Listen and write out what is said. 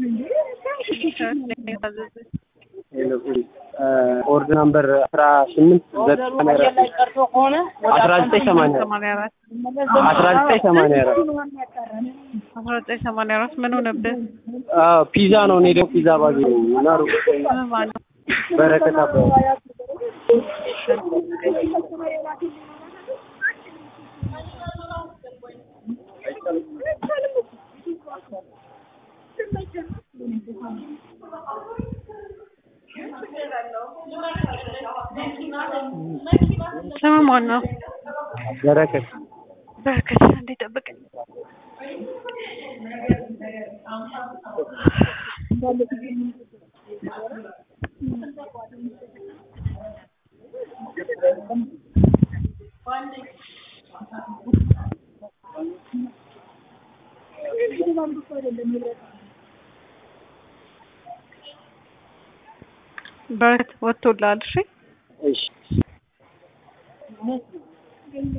ኦርድ ናምበር አስራ ስምንት አስራ ዘጠኝ ሰማንያ አስራ ዘጠኝ ሰማንያ አራት አስራ ዘጠኝ ሰማንያ አራት ምን ሆነብህ? ፒዛ ነው። እኔ ደግሞ ፒዛ ባገኝ እና ሩቅ ምን ማለት በረከት አበበ ስም ማን ነው? በረከት በረከት እንዴ ጠብቀኝ። በረከት ወጥቶልሃል? እሺ እሺ